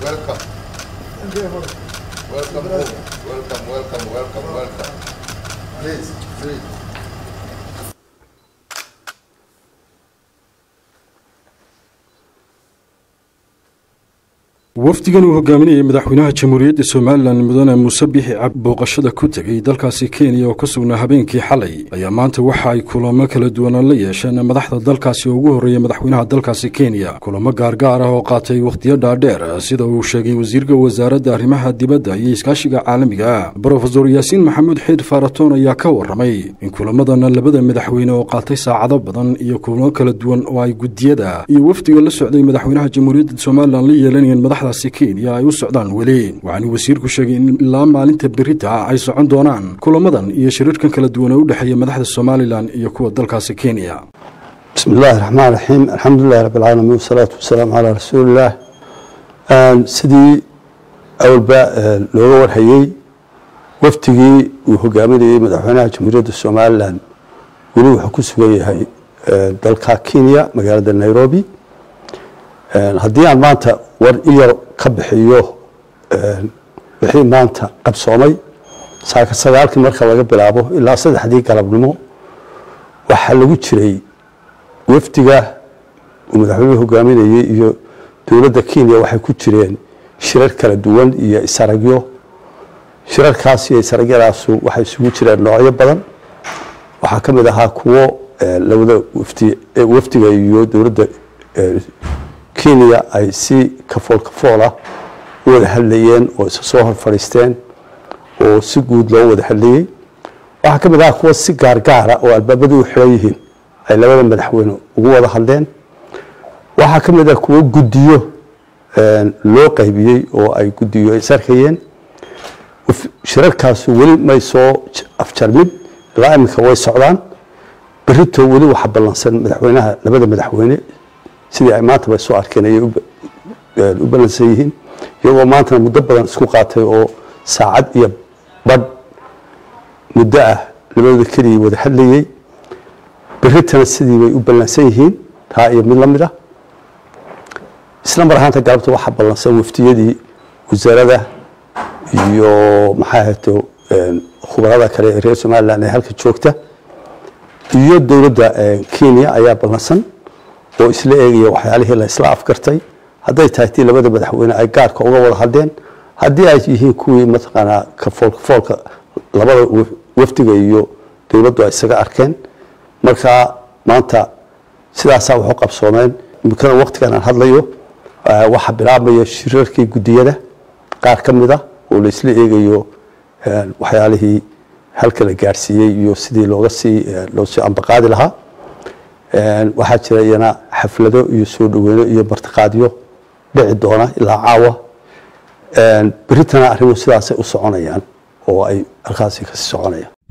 Welcome. Welcome home. Welcome, welcome, welcome, welcome. Please, please. wafdigan uu hogaaminayay madaxweynaha jamhuuriyadda somalilan mudane muuse bixi cab booqashada ku tegey dalkaasi kenya oo ka sugnaa habeenkii xalay ayaa maanta waxa ay kulamo kala duwanaan la yeesheen madaxda dalkaasi oo ugu horreeyay madaxweynaha dalkaasi kenya kulamo gaargaar ah oo qaatay wakhtiyo dhaadheer sida uu sheegay wasiirka wasaaradda arrimaha dibadda iyo iskaashiga caalamiga ah brofesor yaasiin maxamuud xiir faaratoon ayaa ka warramay in kulamadan labada madaxweyne oo qaatay saacado badan iyo kulamo kala duwan oo ay guddiyada iyo wafdiga la socday madaxweynaha jamhuuriyadda somalilan la yeelanayeen madaxdaasi kenya ay u socdaan weli waxaana wasiirku sheegay in ilaa maalinta berita ay socon doonaan kulamadan iyo shiriirkan kala duwan ee u dhexeeya madaxda somalilan iyo kuwa dalkaasi kenya bismi illaahi raxmaan raxiim alxamdulilahi rabbi alcaalamiin wasalaatu wasalaamu calaa rasuulillaah sidii awalba looga warhayey wafdigii uu hogaaminayey madaxweynaha jamhuuriyadda somalilan weli wuxuu ku sugan yahay dalka kenya magaalada nairobi haddii aan maanta war i yar ka bixiyo wixii maanta qabsoomay saaka sagaalkii marka laga bilaabo ilaa saddexdii galabnimo waxaa lagu jiray wafdiga uu madaxweynuhu hogaaminayey iyo dowladda kenya waxay ku jireen shirar kala duwan iyo isaragyo shirarkaas iyo isaragyadaasu waxay isugu jireen noocyo badan waxaa ka mid ahaa kuwo labada wafdi wafdiga iyo dowladda kenya ay si kafool kafoolah u wada hadlayeen oo isa soo hor fadhiisteen oo si guud loo wada hadlayey waxaa ka mid ahaa kuwo si gaargaara oo albaabadu u xiran yihiin ay labada madaxweyne ugu wada hadleen waxaa ka mid ah kuwo guddiyo loo qaybiyey oo ay guddiyo ay sarkayeen shirarkaasu weli may soo afjarmin ilaa iminka way socdaan berito weli waxa ballansan madaxweynaha labada madaxweyne sidii ay maantaba soo arkeen ayay u ballansan yihiin iyagoo maantana muddo badan isku qaatay oo saacad iyo badh muddo ah labadooda keligii wada hadlayey beritana sidii bay u ballansan yihiin taa iyo mid la mid ah isla mar ahaanta galabta waxaa ballansan waftiyadii wasaarada iyo maxaa ahayto khubarada kale ee reer somalilan ee halka joogta iyo dowladda kenya ayaa ballansan oo isla eegaya waxyaalihii la isla afgartay hadday tahay tii labada madaxweyne ay gaarka uga wada hadleen haddii ay yihiin kuwii mataqaanaa kafool kafoolka labada wafdiga iyo dowladdu ay isaga arkeen marka maanta sidaasaa waxu qabsoomeen imikana waqtigan aan hadlayo waxaa bilaabmaya shirarkii guddiyada qaar ka mid a oo la isla eegayo waxyaalihii halka la gaarsiiyey iyo sidii looga sii loo sii ambaqaadi lahaa waxaa jira iyana xaflado iyo soo dhaweyno iyo martiqaadyo dhici doona ilaa caawa beritana arrimuhu sidaasay u soconayaan oo ay halkaasi kasii soconayaan